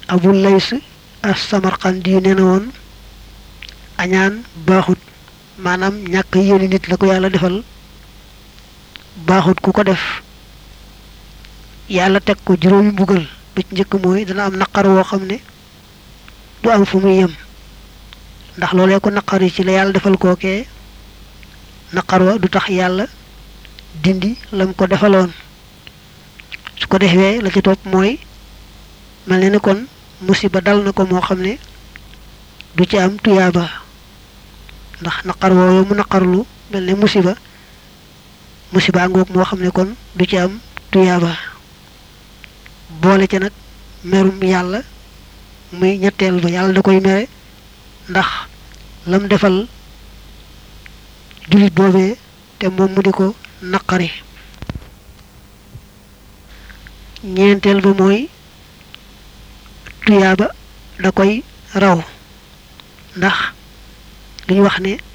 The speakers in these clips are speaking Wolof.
abul lays as samarqandi yu nee na woon añaan baaxut maanaam ñàkk yéene nit la ko yàlla defal baaxut ku ko def yàlla teg ko juróomi mbugal ba ci njëkk mooy dana am naqar woo xam ne du am fu muy yem ndax loolee ko naqar yi ci la yàlla defal kookee naqar wa du tax yàlla dindi lam ko defaloon su ko defee la ci topp mooy mel ne ni kon musiba dal na ko moo xam ne du ci am tuyaaba ndax naqar woowu mu naqarlu mel ne musiba musiba ngoog moo xam ne kon du ci am tuyaaba boole ca nag merum yàlla muy ñetteel ba yàlla da koy mere ndax lam defal jullit boobee te moom mu di ko naqari ñeenteel ba mooy tuyaaba da koy raw ndax li ñu wax ne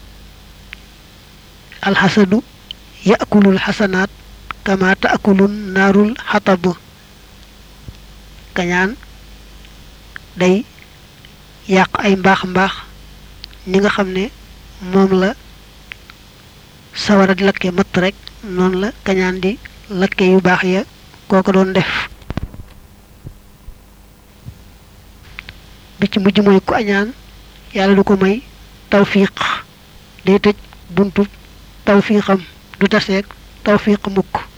alxasadu yaakulul xasanaat kama taakulun naarul xatab kañaan day yàq ay mbaax mbaax ñi nga xam ne moom la sawara di lakke matt rek noonu la kañaan di lakke yu baax ya kooko doon def bi ci mujj mooy ku añaan yàlla du ko may tawfiq day tëj buntu tawfiqam du taseeg tawfiq mukk